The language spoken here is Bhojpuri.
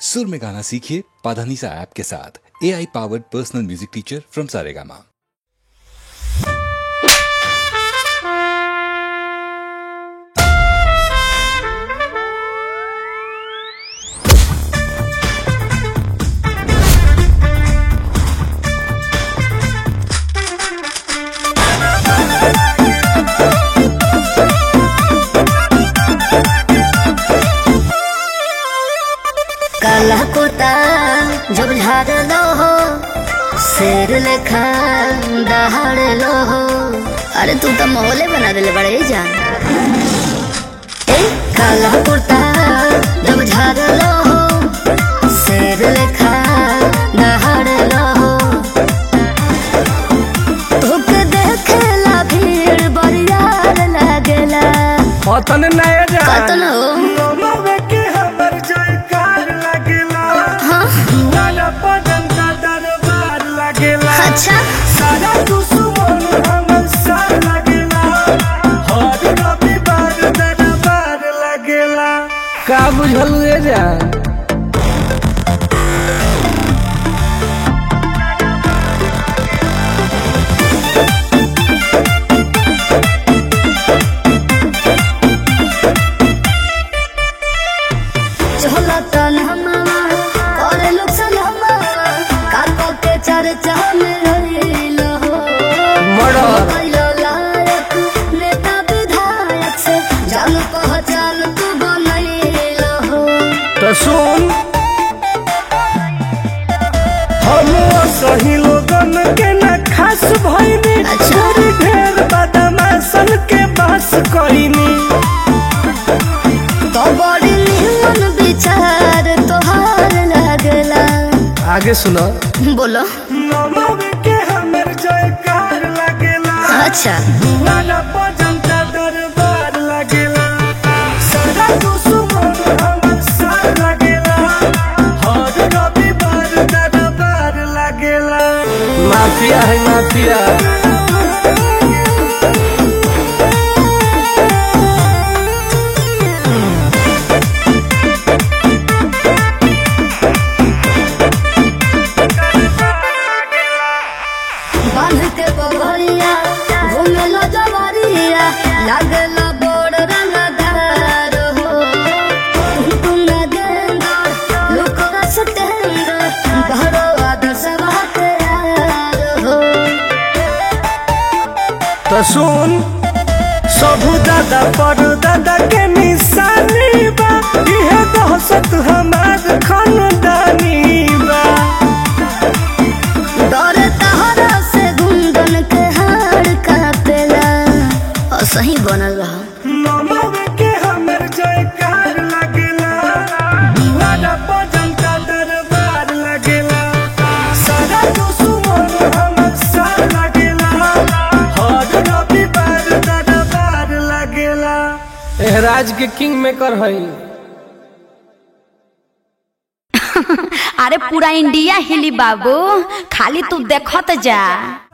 सुर में गाना सीखिए पाधानीसा ऐप के साथ A I powered personal music teacher from Saregama काला कुता जब झाड़ लो हो शेर लेखा दहाड़ लो हो अरे तू तो मोहले बना दिले बड़े जान ए काला कुर्ता जब झाड़ लो हो शेर लेखा दहाड़ लो हो तोके देखेला भीड़ बरियार लागेला पतन नया जान कतन हो लोमवे के हमर जयकार लगेला हाँ नाना पदन का दरबार लगेला अच्छा सारा दुश्मन हमर सार लगेला हर रविवार दरबार लगेला का बुझल रे जान चला तन हमारा करे लोग सलामा काको के चर्चा में रहिलो हो मर्डर कैलो लायक नेता विधायक से जान पहचान तू बनैलो हो तो सुन हम सही लोगन के न खास भइनी अच्छा। छोरी ढेर बदमाशन के बस कइनी तो बड़ी निमन विचार तोहार लगला आगे सुनो बोलो नमव के हमर जयकार लगेला अच्छा नाना पजंता दरबार लगेला सारा दुश्मन हमर साथ लगेला हर रविवार दरबार लगेला माफिया है माफिया बांध के बबरिया घूमेलो जवारिया लागलो बोड़ रंगदार हो तुम न गेंदा लुकोरा सतेंद्र घरो आदर्श बात यार हो तो सुन सबू दादा पर दादा के निशानी बा इहे दहशत हमार खानदानी बा डर तहरा से गुंदन के हार कापेला और सही बनल रहा नमव के हमर जयकार लगेला दीवाना भजन का दरबार लगेला सारा दुश्मन हमर साथ लगेला हर रविवार दरबार लगेला एहराज के किंग मेकर हई अरे पूरा इंडिया हिली बाबू खाली तू देखत जा